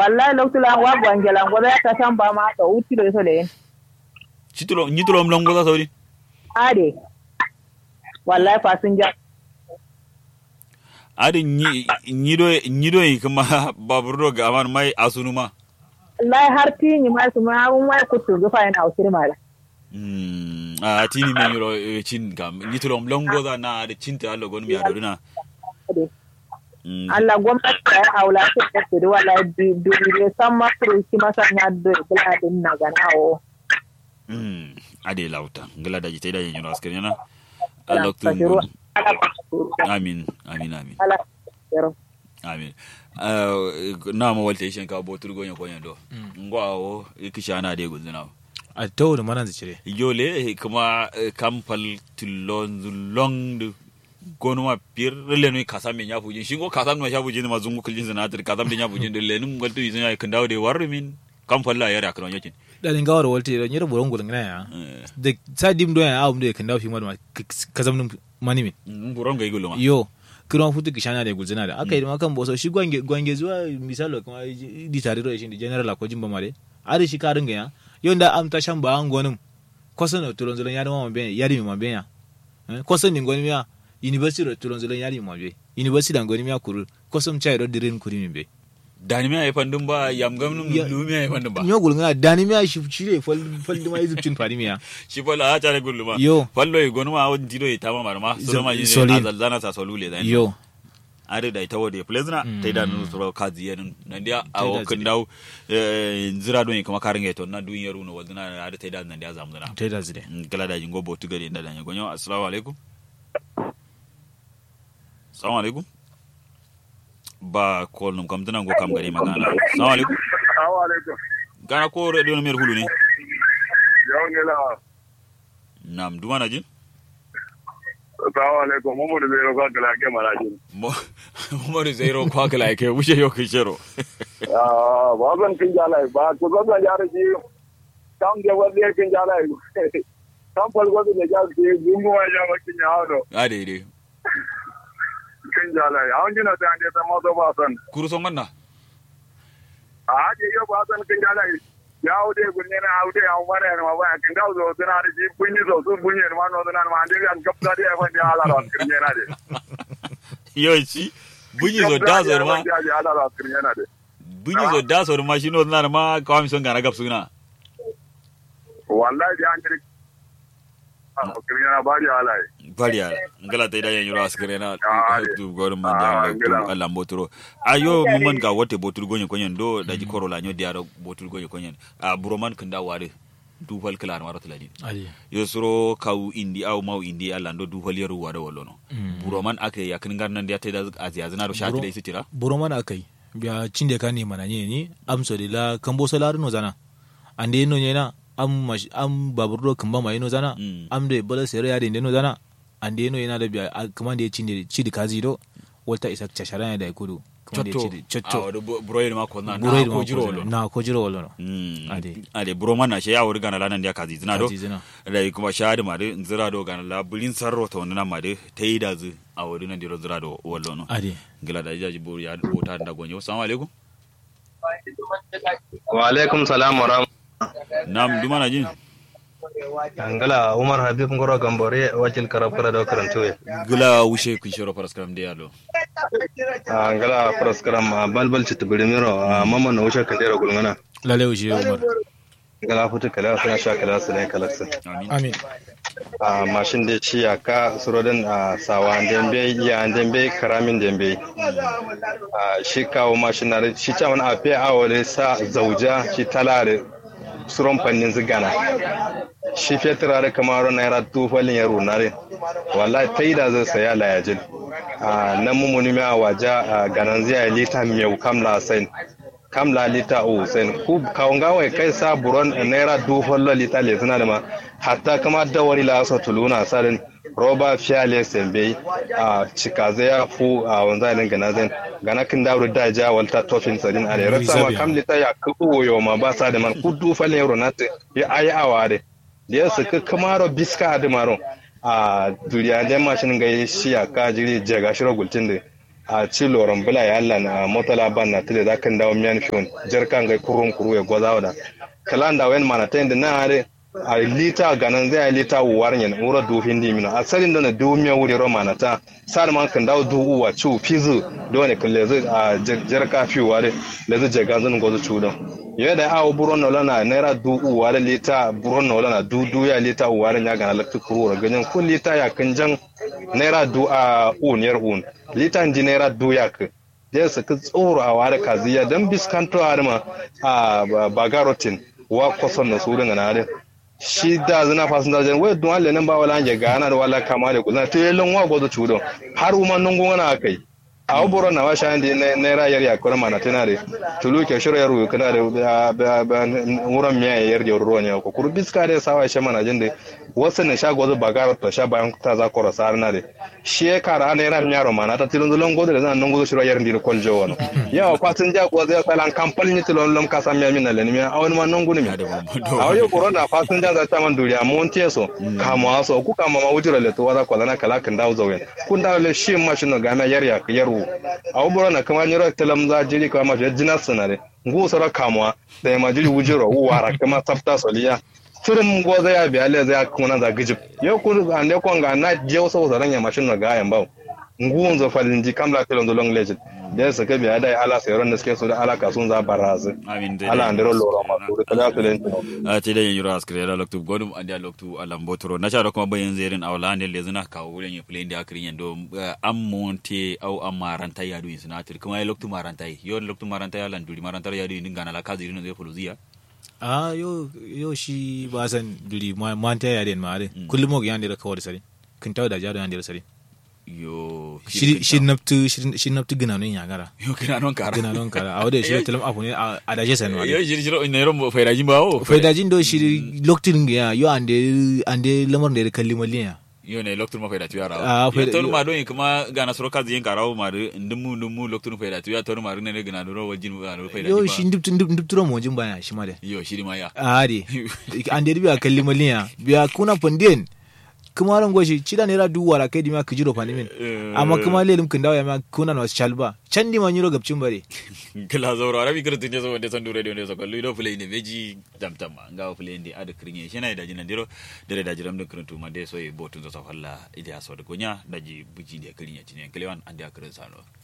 wallahi loktula wa gwangelan gobe ta san ba ma ta uti do so le Chitulo nyitulo mlongo za saudi. ade wallahi fasinja Adi nyi nyido nyido yi kuma baburo ga aman mai asunuma. wallahi har tinyi ma su ma mun mai kutu ga fa ina usir mala Mm, a tini men yoro eh, chin kam nyitulo mlongo za na adi chinta allo gon mi adorina. ade Mm. Allah gwamnati ta yi haula ta da su wallahi du du ne san ma furu ki masa nya do bula din na ganawo Mm. Ade lauta. Ngala da jita da yin yoro askari na. Allah tu Kashiru. ngun. Amin, amin, amin. ala yaro amin uh, na ma walta shen ka botur gonya konya do ngo awo ikisha na de gulzina a tawo da manan cire yole kuma eh, kampal tilon long de gonu ma pir le no kasam me nyafu jin shingo kasam no shafu jin ma zungu kuljin zina tir kasam de nyafu jin de le num galtu yizin ay kandaw de warru min kampal la yara kan yakin dalin gawar walti da nyira buron gulun gina ya da sa dim do ya awum da kan dawo fi ma ka zamnin mani min buron ga igulu ma yo kiran futu kishana da gulzina da aka yi ma kan boso shi gwange gwange zuwa misalo kuma di tare da shi da general ko jimba mare ari shi karin ga ya yo da am ta shan ba an gonin kosan da tulon zulun ya da ma ben ya di ma ben ya kosan din gonin ya university da tulon zulun ya di ma ben university da gonin ya kuru kosan chai do dirin kuri min be dani me ay pandum ba yam gam num Ya- lu me ay pandum ba nyo gulun ga dani mi shi shi ne fal fal ma yizubcin fadi mi ya shi fa la ta gullu ma Yo. fallo e gonu ma won dido e tama marma solo ma Zo- yin solid. azalzana sa solule da yo are da ita wode plezna Mm. ta da nu soro kazi yen nan dia Ta awo da kan daw zira don kuma karinga to na dun yaru no wadna are ta da nan dia zamdana ta da zide kala da jingo botu gari da dan gonyo assalamu alaikum assalamu alaikum ba kol num kam tanan go kam gari magana assalamu alaikum Assalamu alaikum. gana ko radio no mer hulu ne Yau ne la. nam dumana jin Assalamu alaikum. Mun da zai roƙa kala ke maraji. mo mo de zero kwa kala ke wuce yo ke shero Ah, ba zan kin jala ba ko zan ga yare ji. Kan ga wani kin jala. Kan falgo da ja ji gungu ma ja ma kin yawo. ade de Kin jala. An gina da ande ta mazo ba san. kuru son ganna A je yo ba san kin jala. Ya wuce gunne na wuce an mara ne ma ba kin ga zo suna da ji bunyi zo sun bunyi ma no suna ma ande an kapta da ya fa da ala ran kin yana de. yo ci bunyi zo da zo ma Ya ya ala ran kin yana de. bunyi zo da so ma shino na ma kawami son gana gap suna wallahi da an kiri a kirin yana bari halaye bariya ngala tay da yan yura askere na Ah, tu gor man ah, da tu ngala. Allah mbotoro ayo mumman ga wote botul gonye konyen do da ji korola nyo diaro botul gonye konyen a buroman kanda ware du fal kala maro tladin ali yo suro kaw indi aw maw indi Allah ndo du fal yaru wada wallono buroman ake yakin garnan da tay da aziya zina do shati Buro- da isitira buro mana akai biya cinde ka ni mana ni amso de la kambo solar no zana ande no nyena am mash am baburo kamba mai no zana Mm. am de bala sere ya de no zana ande no yana da biya kuma de cinde cidi kazi do wata isa chashara da kudu kuma de chotto cidi a chotto wado broyer ma ko na buro na ma ko jiro wallono na ko jiro wallo Mm. Ade. ade buroman na she ya wuri gana lanan da kazi zina do Kazi zina. da kuma shahadi ma de nzira do gana la bulin sarro to wannan ma de tayi da zu a wuri nan diro zira do wallo no ade gila da jaji buru ya bota da gonyo assalamu alaikum wa alaikum salam wa rahmatullahi nam duma na jin angala umar habib ngoro gambore wakil karab kara da karanto ya gila wushe kun shiro paraskram de yalo angala praskaram balbal ci tibrimiro mama na wuce kadera gulngana lale uji umar angala futu kala suna sha kala su ne kalaksa amin amin a mashin da ci ya ka surodin a sawa dembe ya dembe karamin dembe a shi kawo mashin na da shi ta wani afe a wale sa zauja shi talare suron fannin zigana shi fetura da kamar naira tufalin ya runare wallahi ta yi da zai saya layajin a nan mummuni mai a waje a ganan zai lita mai kamla sain kamla lita o sain ku kawon gawai kai sa buron naira dufalin lita le suna da ma hatta kama dawari la so tuluna sadin roba fiyale sembe a cikaze ya fu a wanzalin gana zan gana kin dawo da ja walta tofin sadin a rera sama kam lita ya ku yo ma ba sa da man ku dufalin euro na te ya ayi aware da ya suka kamaro biska da maro a duriya da mashin ga shi ya ka jiri jaga shiro gultin da a ci loran bula ya Allah na motala ban na tile da kan dawo miyan fiyon jarkan ga kurun kuru ya goza da kalan da wen mana tayin da na are a lita ganan zai lita uwar yan ura du hindi mina asalin da na du miya wuri ro mana ta sar man kan dawo du uwa chu fizu dole kan lezi a jarka fi ware lezi jaga zan gozo chu don yau da awo buron nola na naira du uwa da lita buron nola na du du ya lita uwa da ya gana lakti kuru ganyen kun lita ya kan jan naira du a un yar un lita ji naira du ya ka da su ka tsoro a ware kaziya don biskanto a ma a bagarotin wa kwason na su dinga na da shi da zina fasin da jan wai don Allah nan ba wala ya gana da wala kama da kuzna to yelon wa gozo chudo har uma nungu na kai a boro na wa shan di naira yar ya kora mana tana da tulu ke shiro yaro kana da wuran miya yar da ruwa ne ko kuru biska da sawa shi mana jin da wasu ne sha gozo bagara to sha bayan ta za kora sar na da shi ya kara naira miya ro mana ta tilon zulon gozo da zan nan gozo shiro yar ndi ko jo wono yawa kwatin ja ko zai salan kampal ni tilon lom ka sam miya min na le miya awon ma non guni mi a yo koro na fasin ja za ta man duriya mon teso kama so ku kama ma wujira le to wada kwalana kala kan dawo zawen kun dawo le shi ma shi no ga ma yar ya yaru a boro na kama nyoro telam za jiri kama ma jina sanare ngu sara kamwa da ma jiri wujiro wara kama sabta soliya turum go za ya biya le za kuma za gijib yau kun ande kon ga na je so so ranya mashin na ga yan bawo ngu zo falin ji kamla telon do long legend da su ka biya da ala sayron da suke so da ala kasun za barazu amin dai ala andero loro ma to da su len a te da yiro askre da loktu godum andi loktu alam botoro na charo kuma bayan zerin awla ande le zina ka wulen ya play da akrin yando am monte au am maranta yadu in sinatir kuma ya loktu maranta yo loktu maranta ya lan duri maranta yadu in ngana la kazi no zai fuluzia a yo yo shi ba san duri manta ya den ma kullum mo yan da kawar sare kin tawo da jaro yan da sare yo shi naftu shi naftu gina non ya gara yo gina non kara gina non kara a wada shi talam afu ne a daje san wa yo shi shi ne ron faida jin bawo faida jin do shi loktin ya yo ande ande lamar da kalli maliya yo ne loktur ma faida tuya rawo Ah, faida- tol ma don kuma gana soro kazi yin karawo ma de ndumu ndumu loktur faida tuya tol ma ne gina do wajin ma faida yo jin shi ba nduptu nduptu mo jin baya shi ma da yo shi ma ya ari ande biya kalli maliya biya kuna pandien kuma ran goshi cida ne ra duwara kai dima kijiro panimin amma kuma lelim kin dawo ya ma kuna no chalba candi ma nyiro gabcin bare kila zauro arabi kirtin ne so wanda san dure ne so kallu do play ne meji dam tam nga play ne ada krinye shina da jinan diro dare da jiram da kirtu ma de so e botun so falla ida so da gonya daji buji de krinye tinen klewan ande akrin sano